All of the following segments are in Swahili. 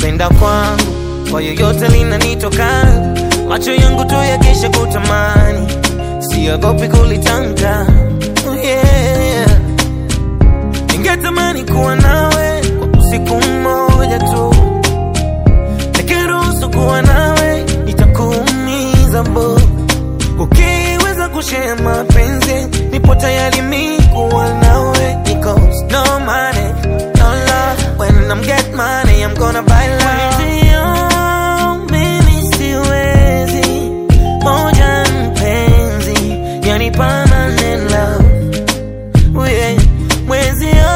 kupenda kwangu kwa yoyote linanitoka, macho yangu tu yakisha kutamani, siogopi kulitamka. Oh yeah. Ningetamani kuwa nawe kwa usiku mmoja tu, nikiruhusu kuwa nawe nitakuumiza bo. Ukiweza kushare mapenzi, nipo tayari mi kuwa nawe, because no money, no love. When I'm get money, I'm gonna buy love. Mwenzio, mimi siwezi, moja mpenzi, yani permanent love. Oh yeah. Mwenzio,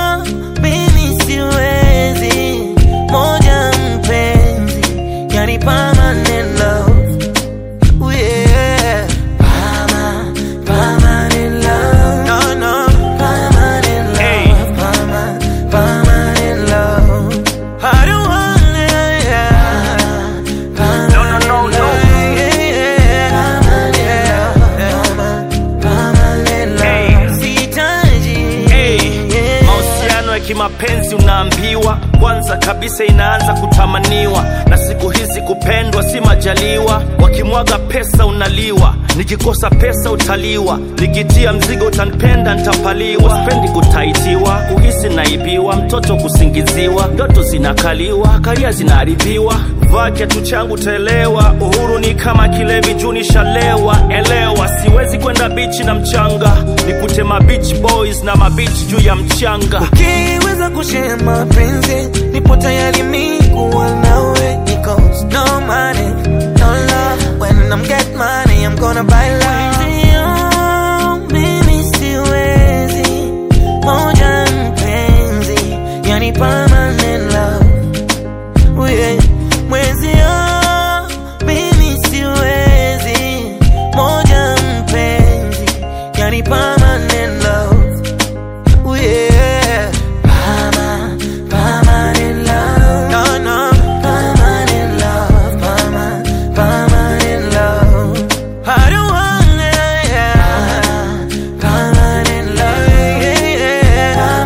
mimi siwezi, moja mpenzi, yani permanent love. Oh yeah. Perma- permanent love. No, no. Permanent love. Hey. Perma- permanent love. I don't want it, yeah. No, no, no, no. Yeah, yeah. Permanent love. Permanent Hey. love. Sihitaji. Hey, Yeah. mahusiano ya kimapenzi unaambiwa kwanza kabisa inaanza kutamaniwa, na siku hizi kupendwa si majaliwa. Wakimwaga pesa unaliwa, nikikosa pesa utaliwa, nikitia mzigo utanipenda ntapaliwa. Sipendi kutaitiwa, kuhisi naibiwa, mtoto kusingiziwa, ndoto zinakaliwa, karia zinaharibiwa. Vaa kiatu changu taelewa, uhuru ni kama kilevi juu nishalewa. Elewa, siwezi kwenda bichi na mchanga, nikute ma beach boys na mabichi juu ya mchanga. Ukiweza kushare mapenzi, nipo tayari mi kuwa nawe, because no money, no love. When I'm get money, I'm gonna buy love. Mwenzio, mimi siwezi, moja mpenzi, yani permanent love. Oh yeah. Mwenzio, mimi siwezi, moja mpenzi, yani permanent love. Ooh, yeah. Perma- permanent love. No, no. Permanent love. Perma- permanent love. I don't want it, yeah. Permanent love. Yeah, yeah.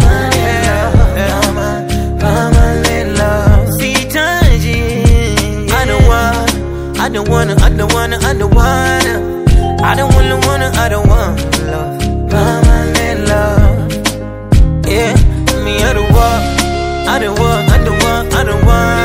Perma- permanent love. Sihitaji. I don't want, I don't wanna, I don't wanna, I don't wanna. I don't wanna, wanna, I don't want love. Permanent love. Yeah, me I don't want, I don't want, I don't want, I don't want.